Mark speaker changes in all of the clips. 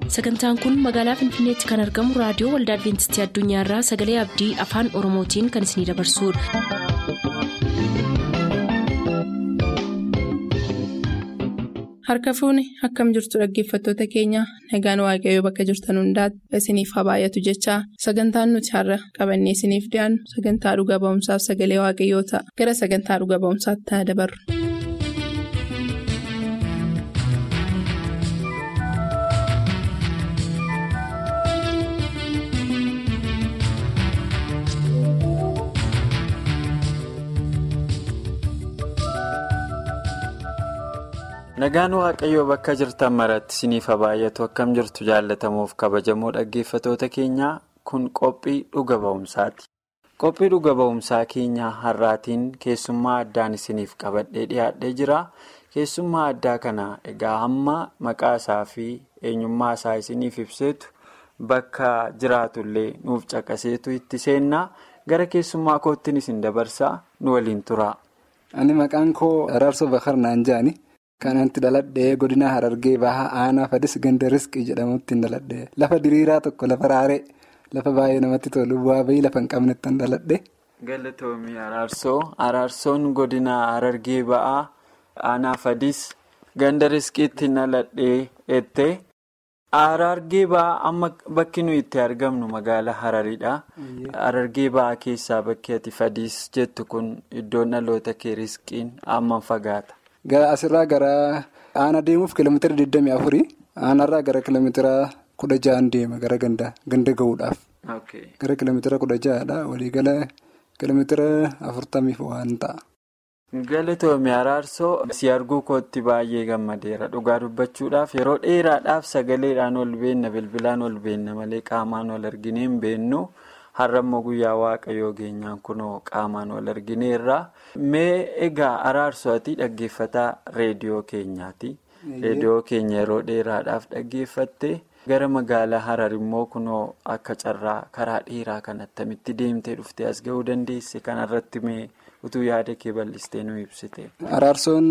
Speaker 1: sagantaan kun magaalaa finfinneetti kan argamu raadiyoo waldaa adventistii addunyaarraa sagalee abdii afaan oromootiin kan isinidabarsudha.
Speaker 2: harka fuuni akkam jirtu dhaggeeffattoota keenya nagaan waaqayyoo bakka jirtan hundaati isiniif haa baay'atu jechaa sagantaan nuti har'a qabannee isiniif dhiyaannu sagantaa dhuga ba'umsaaf sagalee waaqayyoo ta'a gara sagantaa dhuga ba'umsaatti haa dabarru.
Speaker 3: nagaan waaqayyoo bakka jirtan maratti isiniif haa baay'atu akkam jirtu jaallatamuuf kabajamoo dhaggeeffatoota keenyaa kun qophii dhuga ba'umsaati qophii dhuga ba'umsaa keenyaa har'aatiin keessummaa addaan isiniif qabadhee dhiyaadhee jira keessummaa addaa kana egaa hamma maqaa isaa fi eenyummaa isaa isiniif ibseetu bakka jiraatullee nuuf caqaseetu itti seennaa gara keessummaa koottiin isin dabarsaa nu waliin tura.
Speaker 4: ani maqaan koo araarsoo bakar naan jaani. Kanatti dhaladhee godina harargee bahaa aanaa fadis ganda riskii jedhamutti dhaladhee lafa diriiraa tokko lafa raaree lafa baay'ee namatti tolu bu'aa bahii lafa hin qabnetti dhaladhee.
Speaker 3: Galatoomii Araarsoo Araarsoon godina harargee bahaa aanaa fadis ganda riskiitti dhaladhee jettee harargee bahaa amma bakki nuyi itti argamnu magaalaa hararidha. Harargee bahaa keessaa bakki ati fadis jettu kun iddoon dhaloota kee riskiin hammam fagaata?
Speaker 4: Asirraa gara aanaa deemuuf kiiloomeetira 24 aanarraa gara kiiloomeetira 16 deema gara ganda gahuudhaaf. Gara kiiloomeetira 16dha waliigala kiiloomeetira 40 waan ta'a.
Speaker 3: Galatoomii Araarsoo si arguu kootti baay'ee gammadeera dhugaa dubbachuudhaaf yeroo dheeraadhaaf sagaleedhaan ol beenna bilbilaan ol beenna malee qaamaan ol arginee hin beennu. har'a immoo guyyaa waaqayyoo geenyaan kunoo qaamaan wal argineerra mee egaa araarsoo ati dhaggeeffataa reediyoo keenyaati reediyoo keenya yeroo dheeraadhaaf dhaggeeffatte gara magaalaa harar immoo kunoo akka carraa karaa dheeraa kan attamitti deemtee dhuftee as ga'uu dandeesse kanarratti mee utuu yaada kee bal'istee nu ibsite.
Speaker 4: araarsoon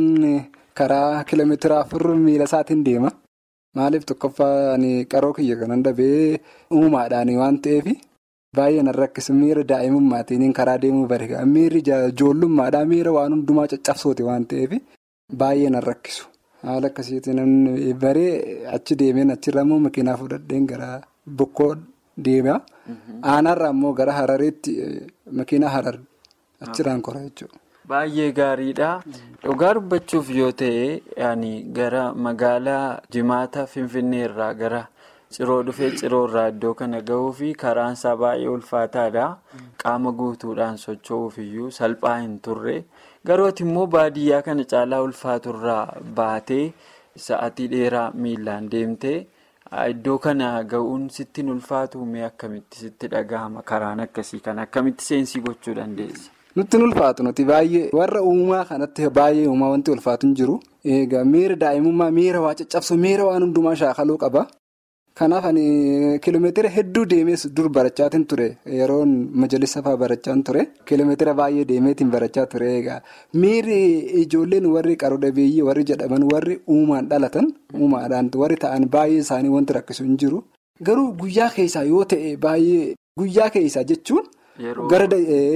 Speaker 4: karaa kiiloomeetira afur miila isaatiin deema maaliif tokkoffaa qaroo kiyya kanan dhabee uumaadhaan waan ta'eef. Baay'ee nan rakkisu miira daa'imummaatiin karaa deemuu bareeda miirri ijoollummaadhaa miira waan hundumaa caccabsoote waan ta'eef baay'ee nan rakkisu haala akkasiitiin baree achi deemeen achirra immoo makiinaa fudhadheen gara bokkoo deema aanaarraa immoo gara harareetti makiinaa harar achirraan kora jechuudha.
Speaker 3: Baay'ee gaariidha. Dhugaa dubbachuuf yoo ta'e gara magaalaa jimaata finfinnee irraa gara. Ciroo dhufee ciroo irraa iddoo kana gahuu fi karaan isaa baay'ee ulfaataadha. Qaama guutuudhaan socho'uuf iyyuu salphaa hin turre. Garuu ati immoo baadiyyaa kana caalaa ulfaaturraa baatee sa'atii dheeraa miilaan deemtee iddoo kana gahuun sitti hin ulfaatu mee akkamitti sitti dhagahama karaan akkasii kana akkamitti seensii gochuu dandeessa?
Speaker 4: Nutti hin ulfaatu nuti baay'ee warra uumaa kanatti baay'ee uumaa wanti ulfaatu hin jiru. Egaa miira daa'imummaa miira waa caccabsu miira waan hundumaa shaakaluu qaba. Kanaaf ani kiiloomeetira hedduu deemees dur barachaatiin ture yeroon majalisa fa'aa barachaan ture kiiloomeetira baay'ee deemeetiin barachaa ture egaa miirri ijoolleen warri qaroo dhabeeyyii warri jedhaman warri uumaan dhalatan uumaadhaan warri ta'an baay'ee isaanii wanti rakkisu hin jiru garuu guyyaa keessaa yoo ta'e baay'ee guyyaa keessaa jechuun.
Speaker 3: Gara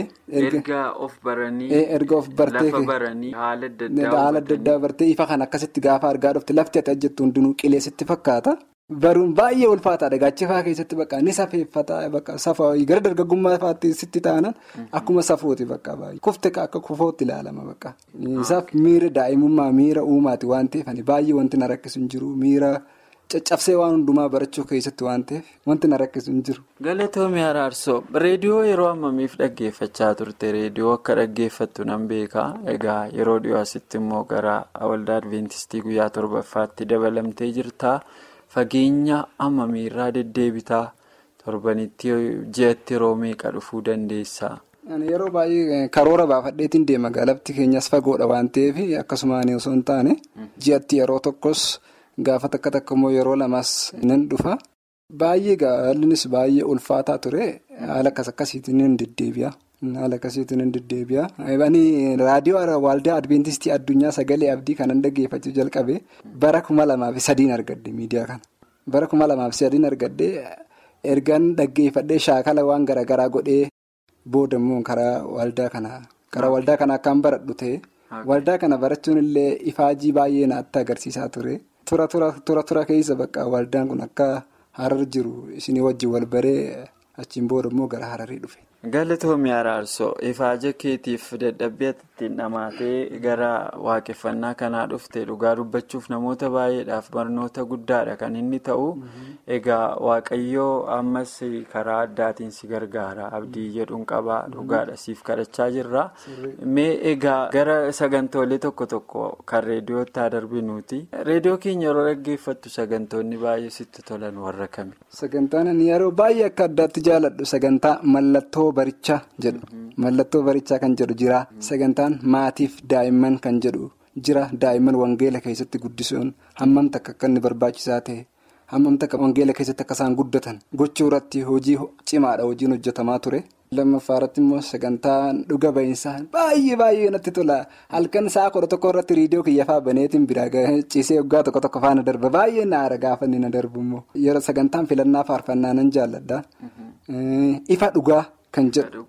Speaker 3: erga of baranii lafa baranii haala
Speaker 4: adda addaa bartee ifa kan akkasitti gaafa argaa dhufte lafti ati ajjettu hundinuu qileessitti fakkaata. Baruun baay'ee ulfaataadha gaachifaa keessatti bakka ni safeeffata bakka safaa gara dargaggummaa fa'aatti sitti taanan akkuma safooti bakka baay'ee kufte akka kufootti ilaalama bakka. Isaaf miira daa'imummaa miira uumaati waan ta'eef baay'ee wanti na rakkisu hin jiru miira caccabsee waan hundumaa barachuu keessatti waan ta'eef wanti na rakkisu hin jiru.
Speaker 3: Galatoomii Araarsoo reediyoo yeroo ammamiif dhaggeeffachaa turte reediyoo akka dhaggeeffattu nan beeka egaa yeroo dhiyoo asitti immoo gara waldaa adventistii guyyaa torbaffaatti dabalamtee jirta. Fageenya ammamiirraa deddeebitaa torbanitti ji'atti yeroo meeqa dhufuu dandeessaa?
Speaker 4: Yeroo baay'ee karoora baafadheetiin deema magaalatti keenyas fagoodha waan ta'eef akkasumaan osoo hin taane ji'atti yeroo tokkos gaafa takka takka immoo yeroo lamaas nan dhufa. Baay'ee gaallinis baay'ee ulfaataa ture haala akkas akkasiitiin hin deddeebi'a. Haala akkasiitiin hin deddeebi'a. Raadiyoo Waaldaa Adventistii Addunyaa Sagalee Abdii kanan dhaggeeffachuu jalqabe bara kuma lamaa fi sadiin argadde miidiyaa kana. bara kuma lamaaf sadiin argadhee ergaan dhaggeeffadhee shaakala waan garaagaraa godhee booda immoo karaa waldaa kanaa karaa waldaa kana akkaan baradhu ta'e waldaa kana barachuun illee ifaajii baay'ee naatti agarsiisaa ture. Tura tura tura keessa bakka waldaan kun akka harar jiru isinii wajjin wal baree achiin booda immoo gara hararii dhufe.
Speaker 3: Galatoomii Araarsoo ifaaja keetiif dadhabbii ittiin dhamaatee gara waaqeffannaa kanaa dhufte dhugaa dubbachuuf namoota baay'eedhaaf barnoota guddaadha kan inni ta'u egaa waaqayyoo ammas karaa addaatiin si gargaara abdii jedhuun qabaa dhugaadha siif kadhachaa jirra mee egaa gara sagantoolee tokko tokko kan reediyootti haa darbinuuti reediyoo keenya yeroo dhaggeeffattu sagantoonni baay'ee sitti tolan warra kami.
Speaker 4: Sagantaan yeroo baay'ee akka addaatti jaaladhu sagantaa mallattoo. barichaa jedhu mallattoo barichaa kan jedhu jira sagantaan maatiif daa'imman kan jedhu jira daa'imman wangeela keessatti guddisuun hammam takka akka inni barbaachisaa ta'e hammam takka wangeela keessatti akka isaan guddatan gochuu irratti hojii cimaadha hojiin hojjetamaa ture. lammaffaa irratti immoo sagantaan dhuga ba'iinsaa baay'ee baay'ee natti tola halkan sa'a kudha tokko irratti riidiyoo kiyyafaa baneetiin biraa ciisee waggaa tokko tokko faana darba baay'ee na aara gaafa inni na darbu immoo yeroo sagantaan filannaa faarfannaa nan jaalladha ifa dhugaa. Kan jedhu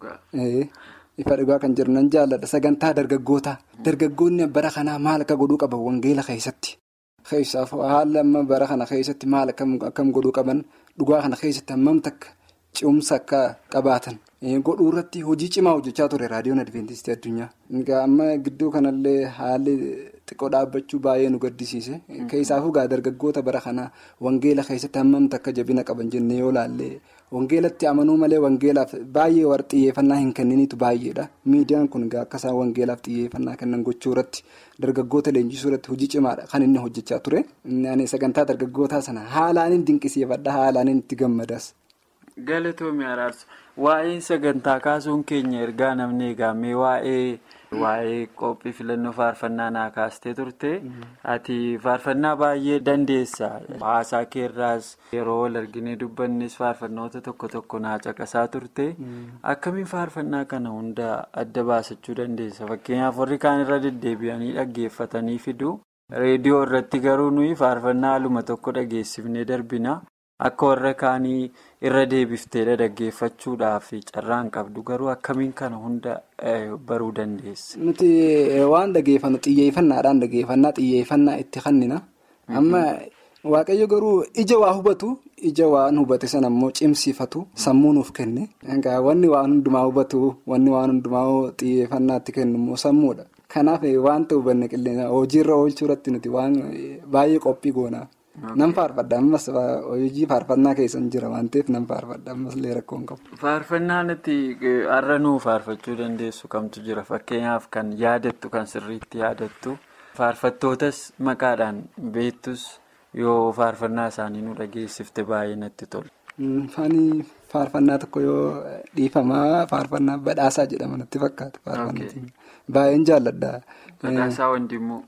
Speaker 4: ifa dhugaa kan jedhu nan jaalladha sagantaa dargaggoota dargaggoonni bara kanaa maal akka godhuu qaban wangeela keessatti keessaaf haala amma bara kana keessatti maal akkam godhuu qaban dhugaa kana keessatti hammam takka cimsa akka qabaatan godhuu irratti hojii cimaa hojjechaa ture raadiyoon adventistii addunyaa. amma gidduu kanallee haalli xiqqoo dhaabbachuu baay'ee nu gaddisiise keessaafuu gaa dargaggoota bara kanaa wangeela keessatti hammam takka jabina qaban jennee yoo laallee. Wangeelatti amanuu malee wangeelaaf baay'ee warra xiyyeeffannaa hin kenniniitu baay'eedha. Miidiyaan kun akka isaan wangeelaaf xiyyeeffannaa kennan gochuu irratti dargaggoota leenjisuu irratti hojii cimaadha kan inni hojjechaa ture. Sagantaa dargaggootaa sana haalaan dinqisiifadha haalaan itti gammadaas.
Speaker 3: Galatoomii Araarsu waa'ee sagantaa kaasuun keenya ergaa namni eegamee waa'ee waa'ee qophii filannoo faarfannaa naa kaastee turte ati faarfannaa baay'ee dandeessa haasaa keerraas yeroo wal arginee dubbannis faarfannoota tokko tokko naa caqasaa turte akkamiin faarfannaa kana hunda adda baasachuu dandeessa fakkeenyaaf warri kaan irra deddeebi'anii dhaggeeffatanii fidu reediyoo irratti garuu nuyi faarfannaa haaluma tokko dhageessifnee darbina. Akka warra kaanii irra deebifteedha dhaggeeffachuudhaaf carraan qabdu garuu akkamiin kana hunda baruu dandeessa.
Speaker 4: Nuti waan dhageeffannu xiyyeeffannaadhaan dhageeffannaa xiyyeeffannaa itti kennina. Amma waaqayyo garuu ija waa hubatu ija waan hubate sana immoo cimsifatu sammuu nuuf kenne. Wanni waan hundumaa hubatu wanni waan hundumaa xiyyeeffannaa itti kennu immoo sammuudha. Kanaaf wanta hubanne qilleensa hojiirra oolchuu irratti nuti waan baay'ee qophii goona. Nan faarfadha ammas hojii faarfannaa keessa jira waan ta'eef nan faarfadha ammas illee rakkoon qabu.
Speaker 3: Faarfannaan itti har'a nuu faarfachuu dandeessu kamtu jira fakkeenyaaf kan yaadattu kan sirriitti yaadattu faarfattootas maqaadhaan beektus yoo faarfannaa isaanii nu dhageessifte baay'ee natti tola.
Speaker 4: Faani faarfannaa tokko yoo dhiifamaa faarfannaa badhaasaa jedhama natti fakkaata. Baay'een jaalladha.
Speaker 3: Badhaasaa Wandimmoo.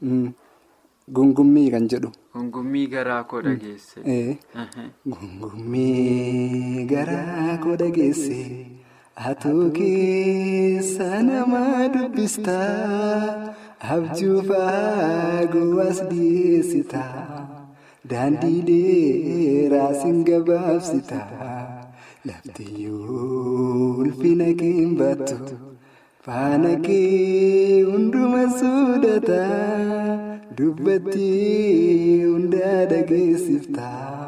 Speaker 4: Gungummii kan jedhu.
Speaker 3: Gungummii garaa koo dhageesse.
Speaker 4: Gungummii garaa koo dhageesse atuu keessa nama dubbista abjuuf gowwaas dhiyeessita daandii dheeraa sin gabaabsita laftiyyuu ulfina keen battu faana kee hunduma soodata. Dubbatti hundaa dhageessifta.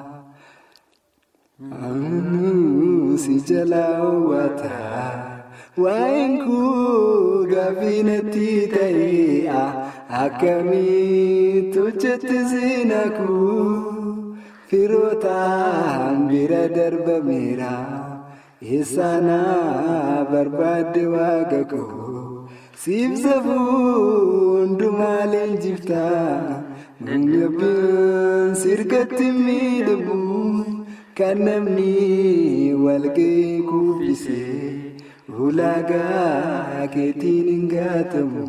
Speaker 4: Si jalaa hawwata. Waa'een koo gaaffii natti ta'e akkamitti hojjette seenaa koo firootaan bira darbameera. Eessaanaa barbaadde waaqa koo. Siibsa hundumaa leenjiftaa Namni sirkatti miidhagu kan namni walga'ii kubbisee ulaagaa keetiin hin gaatamu.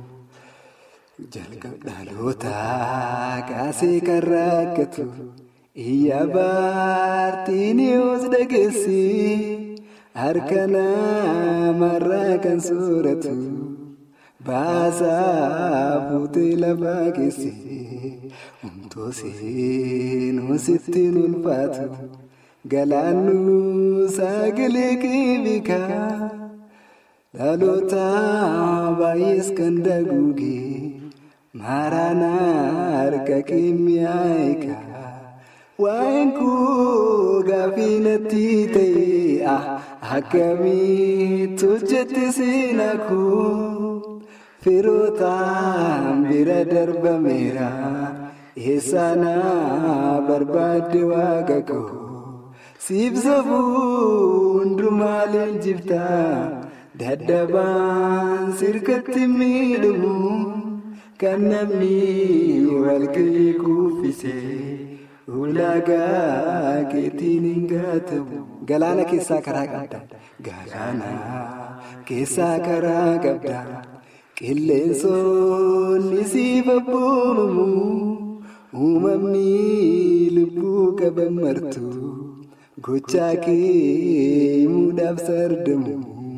Speaker 4: Jalqaba dhalootaa kaasee kan rakkatu iyya baartiin yoos dhageessi harka namarraa kan sooratu. baasaa fuutee lafaa keessee humtoo seenuu sittiin ulfaatu galaannuu sagalee qeebikaa dhaloota baay'ees kan daguugee maaraanaa harka keemiyaa eegaa waa'een koo gaaffii natti ta'e akkamitti hojjette seenaa koo firootaan bira darbameera eessaanaa barbaadde waaqa koo siibsa hundumaa leenjiftaa daddabaan sirkatti miidhamu kan namni walga'ii kuffisee. ulaagaa keetiin hin gaatamu. Galaana keessaa karaa qabda. Galaana keessaa karaa qabda. Qilleensonni siif abboomamu. Uumamni lubbuu qaban martu. Gochaa kee himuudhaaf sardamu.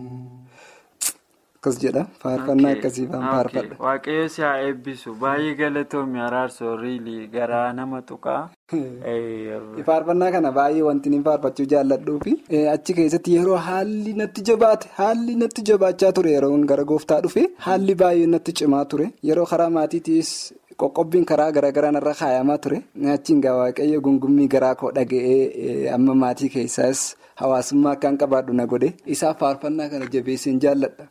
Speaker 4: Akkas jedha faarfannaa akkasiifaan faarfadha.
Speaker 3: Waaqayyo si haa eebbisu baay'ee galatoomii araarsoo riilii garaa nama tuqaa.
Speaker 4: Faarfannaa kana baay'ee wanti inni faarfachuu jaalladhuu fi achi keessatti yeroo haalli natti jabaate haalli natti jabaachaa ture yeroo gara gooftaa dhufe haalli baay'ee natti cimaa ture yeroo karaa maatiitiis qoqqobbiin karaa garaagaraa irra kaayamaa ture achiin gaa waaqayyo gungummii garaa koo dhaga'ee amma maatii keessaas hawaasummaa akkaan qabaadhu na godhe isaaf faarfannaa kana jabeesseen jaalladha.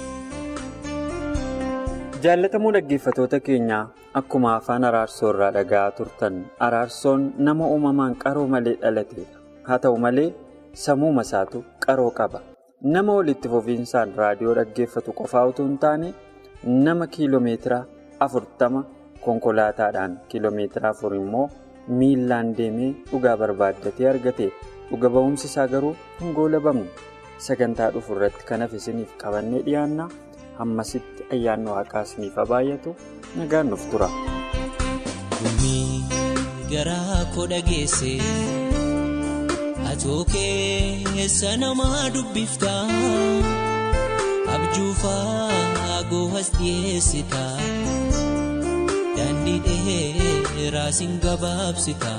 Speaker 3: Jaalatamuu dhaggeeffatoota keenyaa akkuma afaan araarsoo irraa dhaga'aa turtan araarsoon nama uumamaan qaroo malee dhalateedha. Haa ta'u malee sammuu isaatu qaroo qaba. Nama walitti fufiinsaan raadiyoo dhaggeeffatu qofaa utuu hin taane nama kiiloomeetira afurtama konkolaataadhaan kiiloomeetira afur immoo miillaan deemee dhugaa barbaaddatee argate dhuga ba'umsi isaa garuu hin goolabamne. Sagantaa dhufu irratti kanaaf isiniif qabannee dhiyaanna. hammasitti ayyaanni waaqaa isiniif baay'atu nagaan nuuf tura.
Speaker 5: Gumii garaa koo dhageesse atoo keessa namaa dubbifta abjuufaa goohas dhiyeessita daandii dheeraa sin gabaabsita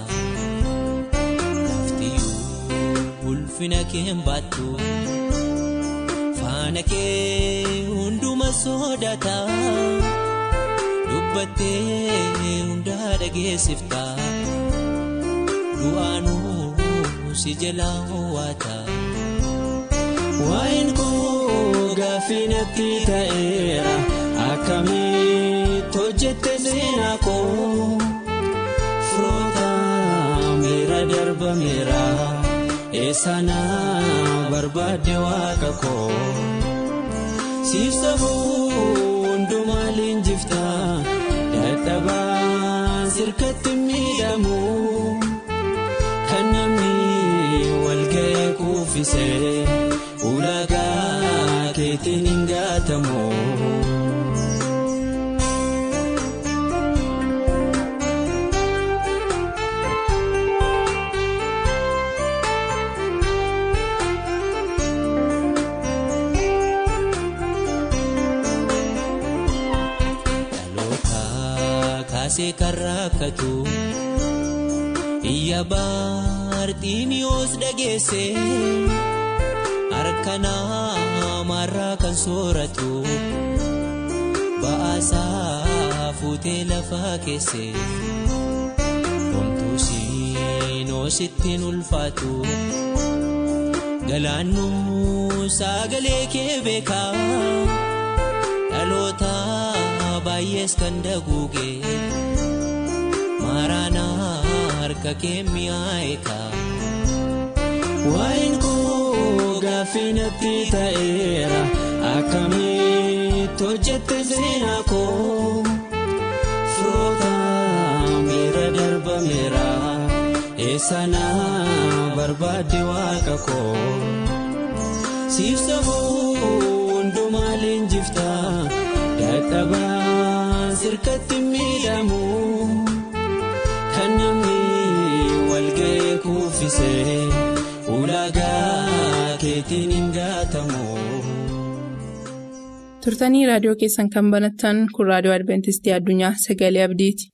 Speaker 5: laftiyyuu ulfina kee baattu. Faana kee hunduma sodaata dubbattee hundaa dhageessifta du'aanuu si jalaa ho'aata. Waa'een koo gaaffii natti ta'eera akkamitti hojjette seenaa koo firoota miira darbameera. Eessaanaa barbaadde waaqa koo siibsa hundumaa leenjifta dadhabaan sirkatti miidhamu kan namni walga'ee kuffisee ulaagaa keetiin hin gaatamu. kaasee kan rakkatu iyya baarxiimiyoos dhageesse harka namarraa kan sooratu ba'aasaa fuutee lafaa keesse homtuu siinoo sittiin ulfaatu galaannuu sagalee kee beekaa dhaloota. baay'ees kan daguuge maaraanaa harka kee mi'aayeeka. Waa'een koo gaaffii natti ta'eera akkamitti hojjette seenaa koo firoota miira darbameera eessaanaa barbaadde waaqa koo siibsa hundumaa leenjifta dadhabaan sirkatti miidhamu kan namni walga'ee kuffisee ulaagaa keetiin hin gaatamu.
Speaker 2: turtanii raadiyoo keessan kan banattan kun raadiyoo adventistii addunyaa sagalee abdiiti.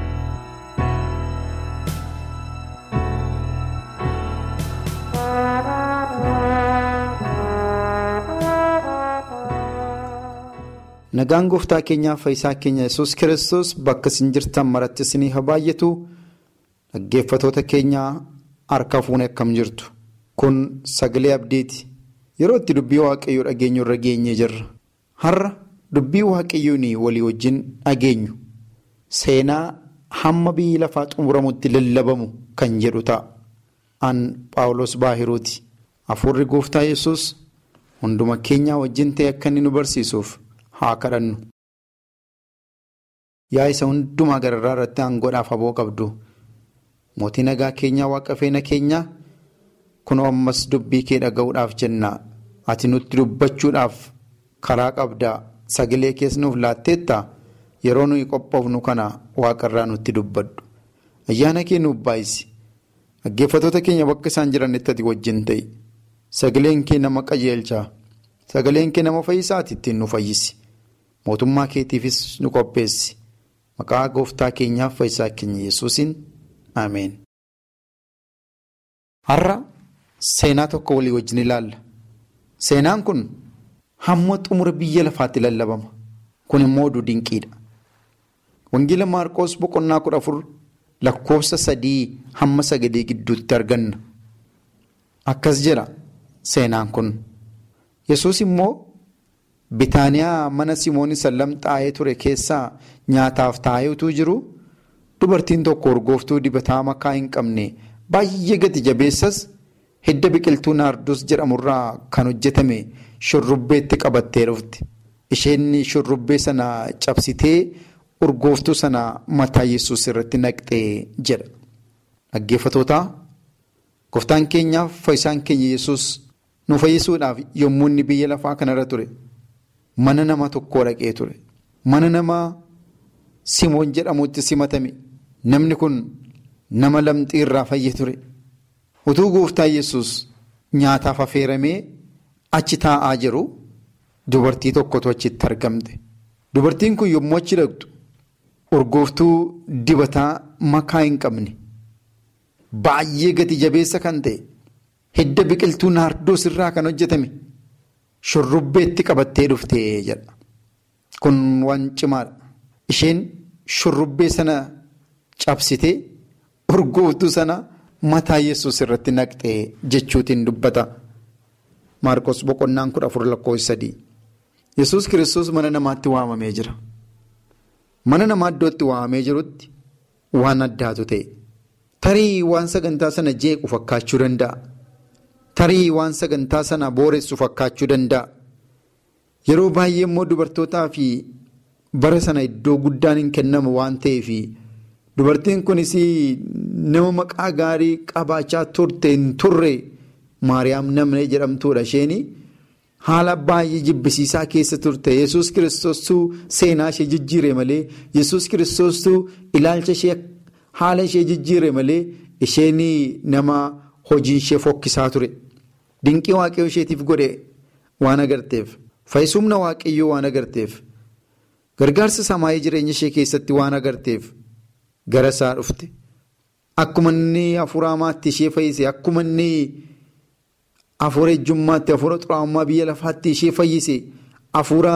Speaker 6: Nagaan gooftaa keenyaaf fayyisaa keenya yesus kiristoos bakka isin jirtan maratti isinii haa baay'atu dhaggeeffatoota keenyaa harka fuune akkam jirtu. Kun sagalee abdiiti. Yeroo itti dubbii waaqayyoo dhageenyu irra geenyee jirra. Har'a dubbii waaqayyoon walii wajjin dhageenyu seenaa hamma biyyi lafaa xumuramutti lallabamu kan jedhu ta'a. An Paawulos Baahiruuti. Hafuurri gooftaa yesus hunduma keenyaa wajjin ta'e akka inni nu barsiisuuf. haa kadhannu. Yaa isa hundumaa gararraa irratti aangoodhaaf aboo qabdu mootii nagaa keenyaa waaqa feena keenyaa kunoo ammas dubbii kee dhaga'uudhaaf jenna ati nutti dubbachuudhaaf karaa qabdaa sagalee kees nuuf laatteetta yeroo nuyi qophoofnu kana waaqarraa nutti dubbadhu ayyaana kee nuuf baay'isi dhaggeeffatoota keenya bakka isaan jiranitti ati wajjin ta'i sagaleen kee nama qajeelchaa sagaleen kee nama fayyisaati ittiin nu fayyisi. mootummaa keetiifis nu qopheessi maqaa gooftaa keenyaaf fayyisaa keenya yesuusin ameen. har'a seenaa tokko walii wajjin ilaalla seenaan kun hamma xumura biyya lafaatti lallabama kun immoo oduu dinqiidha wangeela maarqoos boqonnaa kudha afur lakkoofsa sadii hamma sagalii gidduutti arganna akkas jedha seenaan kun yesus immoo. Bitaaniyaa mana Simoon Sallam xaa'ee ture keessaa nyaataaf taa'ee utuu jiru dubartiin tokko urgooftuu dibataa makaa hin qabne baay'ee gati jabeessas hidda biqiltuu naardos jedhamurraa kan hojjetame shurrubbeetti qabattee dhufte. Isheen shurrubbee sana cabsitee urgooftuu sana mataa yesus irratti naqxee jedha. Dhaggeeffatootaa gooftaan keenyaaf fayyisaan keenya yesus nu fayyisuudhaaf yommuu inni biyya lafaa kanarra ture. Mana nama tokkoo dhaqee ture. Mana nama Simoon jedhamutti simatame. Namni kun nama lamxii irraa fayye ture. Utuu gooftaa yesus nyaataaf affeeramee achi taa'aa jiru dubartii tokkotu achitti argamte. Dubartiin kun yommuu achi dhaqxu urgooftuu dibataa makaa hin qabne baay'ee gati jabeessa kan ta'e hidda biqiltuu naardoos irraa kan hojjetame. Shurrubbeetti qabattee dhuftee jedha. Kun waan cimaadha. Isheen shurrubbee sana cabsitee urgooftuu sana mataa yesus irratti naqxee jechuutiin dubbata. Maarkos boqonnaan kudha afur lakkoofsa sadii. Yesus kiristoos mana namaatti waamamee jira. Mana namaa iddootti waamamee jirutti waan addaatu ta'e. Tarii waan sagantaa sana jeequ fakkaachuu danda'a. Tarii waan sagantaa sana booressu fakkaachuu danda'a. Yeroo baay'ee immoo dubartootaa fi bara sana iddoo guddaan hin kennamu waan ta'eef dubartiin kunis nama maqaa gaarii qabaachaa turte hin turre Maariyaam namni jedhamtuudha isheen haala baay'ee jibbisiisaa keessa turte yesus kiristoostuu seenaa ishee jijjiire malee yesus kiristoostuu ilaalcha ishee haala ishee jijjiire malee isheen nama hojii ishee fokkisaa ture. Dinqii waaqayyoo isheetiif godhe waan agarteef fayyisumna waaqayyoo waan agarteef gargaarsa samaayii jireenya ishee keessatti waan agarteef gara isaa dhufte akkuma inni hafuura hamaatti ishee fayyise akkuma inni hafuura ejjummaatti hafuura xuraa'ummaa biyya lafaatti ishee fayyise hafuura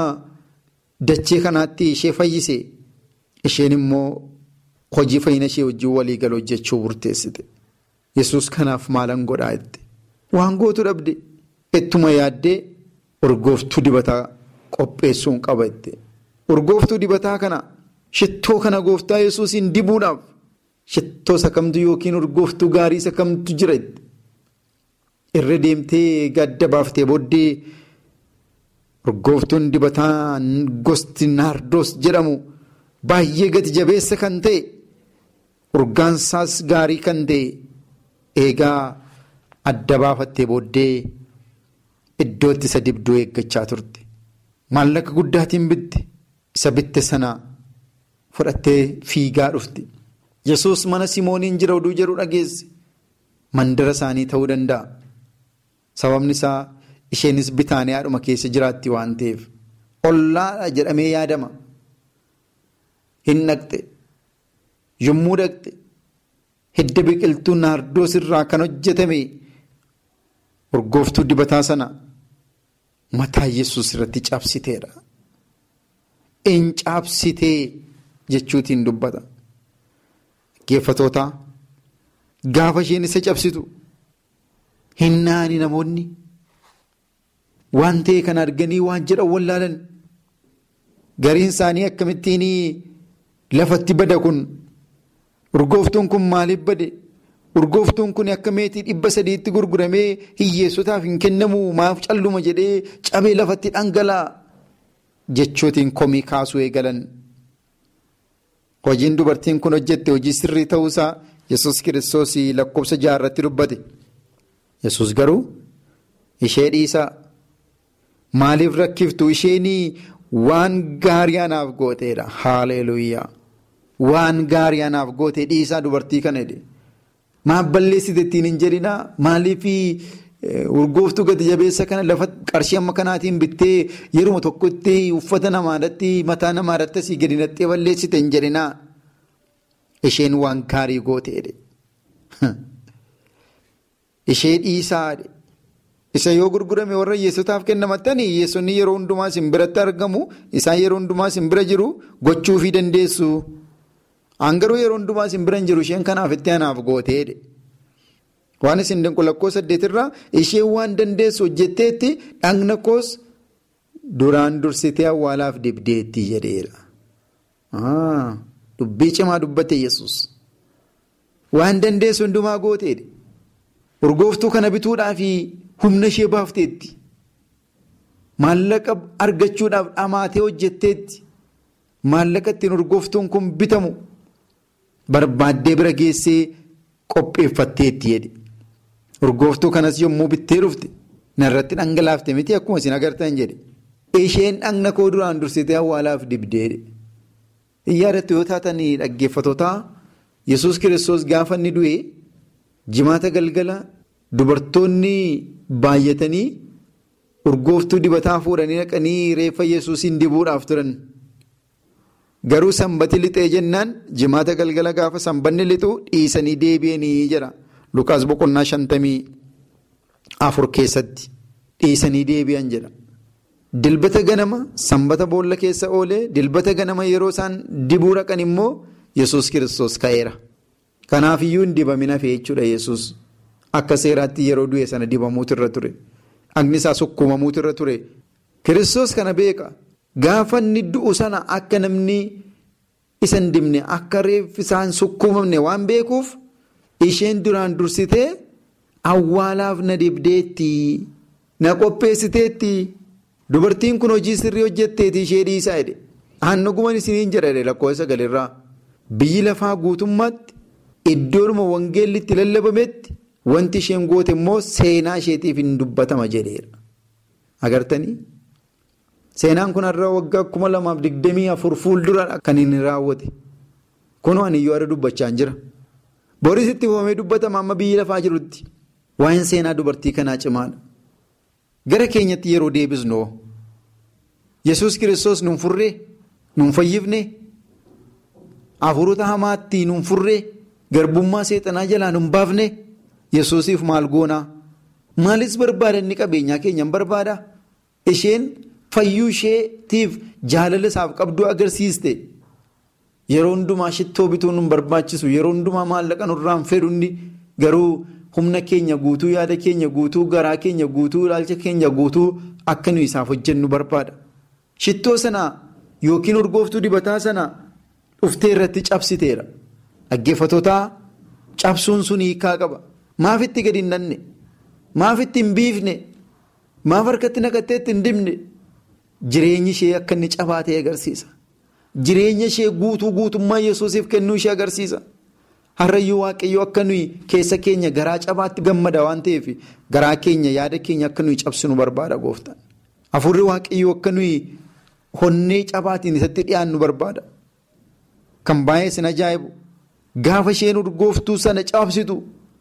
Speaker 6: dachee kanaatti ishee fayyise isheen immoo hojii fayyina ishee wajjin walii galuu hojjechuu murteessite yesus kanaaf maalan godhaa jette. Waan gootu dhabde ittuma yaaddee urgooftuu dibataa qopheessuun qaba jette. Urgooftuu dibataa kana shittoo kana gooftaa yesuusiin dibuudhaaf shittoo isa kamtu yookiin urgooftuu gaarii isa kamtu jira jette. Irra deemtee gadda baaftee booddee urgooftuun dibataa gosti naardoos jedhamu baay'ee gati jabeessa kan ta'e urgaansaas gaarii kan ta'e eegaa. Adda baafattee booddee iddootti isa dibduu eeggachaa turte. Maallaqa guddaatiin bitte isa bitte sana fudhattee fiigaa dhufte. Yesuus mana Simooniin jira oduu jedhu dhageesse. Mandara isaanii ta'uu danda'a. Sababni isaa isheenis bitaaniyaadhuma keessa jiraatti waan ta'eef ollaadha jedhamee yaadama. Hin dhaqxe yommuu dhaqxe hidda biqiltuu naardoos irraa kan hojjetame urgooftuu dibataa sana mataa yesus irratti cabsiteedha. In cabsitee jechuutiin dubbata. Geeffatoota gaafa isheen isa cabsitu hin naani namoonni waan ta'e kan arganii waan jedhan wallaalan gariin isaanii akkamittiin lafatti bada kun urgooftuun kun maaliif bade urgooftuun kun akka meetii dhibba sadiitti gurguramee hiyyeessotaaf hin kennamu maaf calluma jedhee cabee lafatti dhangala'a jechootiin komii kaasuu eegalan. Hojiin dubartiin kun hojjette hojii sirrii ta'uusaa yesus kiristoos lakkoofsa jaarratti dubbate. yesus garuu ishee dhiisaa maaliif rakkiftu isheen waan gaarii anaaf gooteedha haaleluuyaa waan gaarii anaaf goote dhiisaa dubartii kana jedhe maaf balleessite ittiin hin jedhinaa maaliif urgooftuu gati jabeessa kana lafa qarshii amma kanaatiin bittee yeruma tokkotti uffata namaadhaatti mataa namaadhaatti asii gadi naxxee balleessite hin jedhinaa isheen waan gaarii gooteedha. Ishee dhiisaadha. Isa yoo gurgurame warra hiyyeessotaaf kennamatanii hiyyeessonni yeroo hundumaa sin biratti argamu isaan yeroo hundumaa sin bira jiru gochuufii dandeessu. Angaruu yeroo hundumaa sin bira hin jiru isheen kanaaf itti anaaf gooteedha. Waan isin lakkoo saddeetirraa isheen waan dandeessu hojjetteetti dhagna koos duraan dursitee awwaalaaf dibdeetti jedheera. Dubbii cimaa dubbate yesus Waan dandeessu hundumaa gooteedha. Urgooftuu kana bituudhaaf humna ishee baafteetti. Maallaqa argachuudhaaf dhamaatee hojjetteetti. Maallaqa ittiin urgooftuun kun bitamu barbaaddee bira geessee qopheeffatteetti jedhe. Urgooftuu kanas yommuu bittee dhufte narratti dhangalaafte miti akkuma isin agartan jedhe. Isheen dhagna koo duraan dursitee awwaalaaf dibdeedhe. Yaadatti yoo taatan dhaggeeffatootaa Yesuus kiristoos gaafa inni du'e. Jimaata galgala dubartoonni baay'atanii urgooftuu dibataa fuudhanii dhaqanii reeffa yesuusiin dibuudhaaf turan. Garuu sanbati lixee jennaan jimaata galgala gaafa sanbanni lixu dhiisanii deebi'anii jira. Lukaas boqonnaa shantamii afur keessatti dhiisanii deebi'an jira. Dilbata ganama sanbata boolla keessa oolee dilbata ganama yeroo isaan dibuu dhaqan immoo yesus kiristoos ka'eera. Kanaaf iyyuu hin dibamin hafe jechuudha yesus akka seeraatti yeroo du'e sana dibamuutu irra ture. Dhagni isaa sukkuumamuutu irra ture. Kiristoos kana beeka. Gaafa inni du'u sana akka namni isa hin dibne akka reeffi isaan sukkuumamne waan beekuuf isheen duraan dursitee awwaalaaf na dibdeetti na qopheessiteetti dubartiin kun hojii sirrii hojjetteeti ishee dhiisaa jedhe. Aannagumaan isiniin jedha lakkoofsa galirraa biyyi lafaa guutummaatti. Iddoodhuma wangeelli itti lallabametti wanti isheen goote immoo seenaa isheetiif hin dubbatama jedheera. Agartanii? Seenaan kun har'a waggaa kuma lamaaf digdamii afur fuuldura kan inni raawwate. Kunoo ani iyyuu har'a dubbachaa jira. Boris itti fufamee dubbatama amma biyyi lafaa jirutti. Waa'een seenaa dubartii kanaa cimaadha. Gara keenyatti yeroo deebisnu Yesuus kiristoos nuun furree, nuun fayyifne, hafuurota hamaatti nuun furree. Garbummaa seexanaa jalaa nun baafne yesuusiif maal goonaa? Maalis barbaada inni qabeenyaa keenya hin barbaada? Isheen fayyuu isheetiif jaalala isaaf qabduu agarsiiste. Yeroo hundumaa shittoo bituun nun barbaachisu yeroo hundumaa maallaqa nurraan fedhuun garuu humna keenya guutuu yaada keenya guutuu garaa keenya guutuu ilaalcha keenya guutuu akka nuyi isaaf hojjennu barbaada. Shittoo sana yookiin urgooftuu dibataa sana dhuftee irratti cabsiteera. Dhaggeeffatootaa cabsuun sun hiikaa qaba. Maaf itti gadi hin dhanne? Maaf itti hin biifne? Maaf harkatti naqattee itti hin dibne? Jireenyi ishee akka inni cabaa ta'e agarsiisa. Jireenya ishee guutuu guutummaa yesuusiif kennuu ishee agarsiisa. Harrayyuu waaqayyoo akka nuyi keessa keenya garaa cabaatti gammada waan ta'eef garaa keenya yaada keenya akka nuyi cabsinu barbaada gooftaan. Afurri waaqayyoo akka nuyi honnee cabaatiin isatti dhiyaannu barbaada. Kan baay'ee sin ajaa'ibu gaafa isheen urgooftuu sana cabsitu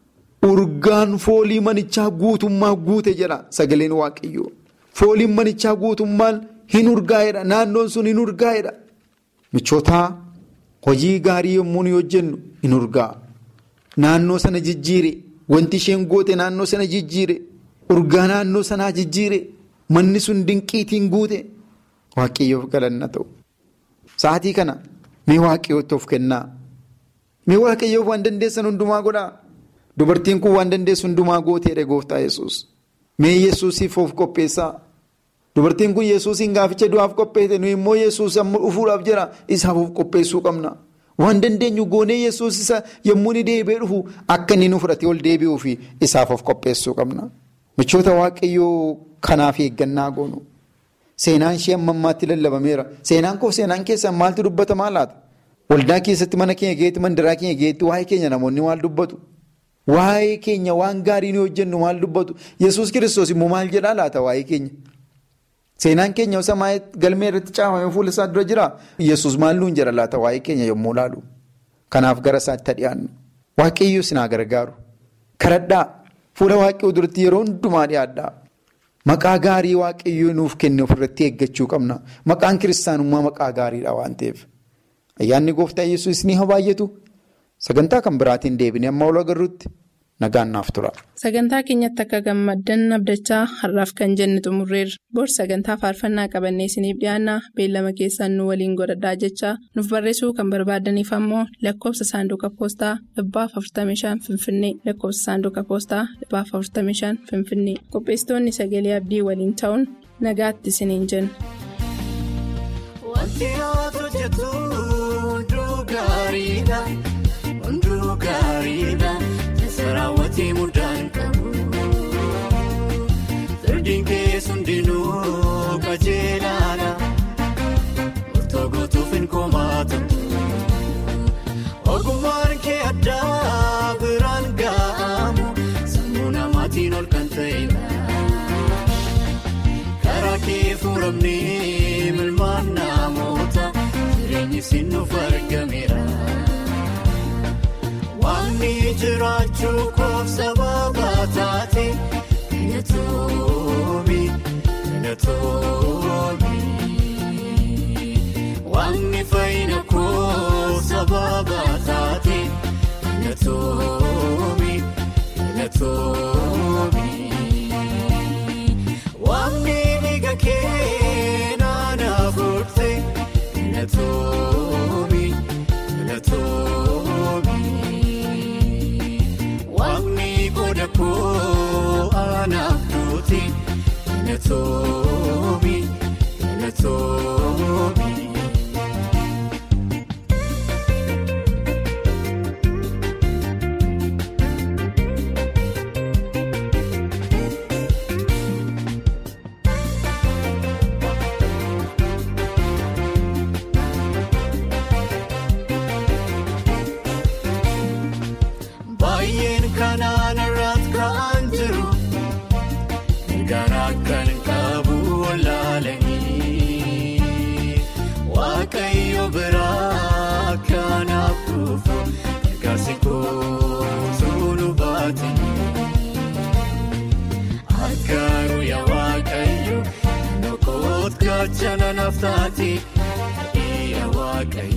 Speaker 6: urgaan foolii manichaa guutummaa guute jedha sagaleen waaqayyoo. Fooliin manichaa guutummaan hin urgaa'edha naannoon sun hin urgaa'edha. Michootaa hojii gaarii yommuu nuyi hojjennu hin urgaa'a. Naannoo sana jijjiire wanti isheen goote naannoo sana jijjiire urgaa naannoo sanaa jijjiire manni sun dinqiitiin guute waaqayyoof galanna ta'u. Sa'aatii kana mee waaqayyootti of kennaa? Mee waaqayyoof waan dandeessan hundumaa godhaa? Dubartiin kun waan dandeessu hundumaa gooteedha gooftaa yesus Mee yesuusiif of qopheessaa? Dubartiin kun yesuusiin gaaficha du'aaf qopheesse nuyi immoo yesuus amma dhufuudhaaf jira isaaf of qopheessuu qabna. Waan dandeenyu goonee yesuus isa yommuu inni deebi'ee dhufu akka inni nu fudhatee ol deebi'uu fi isaaf of qopheessuu qabna. Michoota waaqayyoo kanaaf eeggannaa goonu. Seenaan ishee amma ammaatti lallabameera. Seenaan koo seenaan keessaa maaltu dubbatamaa laata? Waldaa keessatti mana keenya keessatti mandaraa keenya keessatti waa'ee keenya namoonni maal dubbatu? Waa'ee keenya waan gaarii nu hojjennu maal dubbatu? Yesuus kiristoos immoo maal jedhaa laata waa'ee keenya? Seenaan keenya osoo galmee irratti caafamee fuula isaa dura jira. Yesuus maal nuun jira laata waa'ee keenya yommuu laalu? Kanaaf gara isaatti dhiyaannu. Waaqayyoo sinaa gargaaru. Karadhaa fuula waaqayyoo duratti yeroo hundumaa dhiyaadhaa. Maqaa gaarii waaqayyoo nuuf kenne ofirratti eeggachuu qabna. Maqaan kiristaanummaa maqaa gaariidha waan ta'eef. Ayyaanni gooftaa yesuus ni baay'atu. Sagantaa kan biraatiin deebinee amma ol agarruutti nagaan naaf tura.
Speaker 2: Sagantaa keenyatti akka gammaddan abdachaa har'aaf kan jenne xumurreerra. Boorsi sagantaa faarfannaa qabannee isiniif dhiyaanna beellama keessaan nu waliin godhadhaa jechaa nuuf barreessuu kan barbaadaniif ammoo lakkoofsa saanduqa poostaa dhibbaaf 45 finfinnee lakkoofsa saanduqa poostaa dhibbaaf 45 finfinnee qopheessitoonni sagalee abdii waliin ta'uun nagaatti isiniin jenna.
Speaker 5: Raawwatii mudaan qabu Sirdiin keessa hundinuu qajeelaadha Murtoo gootuuf hin komaatamu Ogummaan kee addaa biraan ga'amu Sammuu namaatiin ol kan ta'edha Karaa kee fuuramnee milmaan namoota Jireenyi sinuuf argameera. Waanti jiraachuu koof sababa taate na toomi na toomi. Waanti fayyina koof sababa taate na toomi na toomi. Waanti dhiiga kee naannoo furte na toomi na toomi. Waaqni qooda koo anaaf duuti na toomi na toomi. Baay'een kanaan irratti ka'an jiru garaa kan qabu walaalanii waaqayyo biraa kanaaf dhufu gargaarsi kootuu nu baatanii harkaaruu yaa waaqayyo nokoot gaachana naaf taate yaa waaqayyo.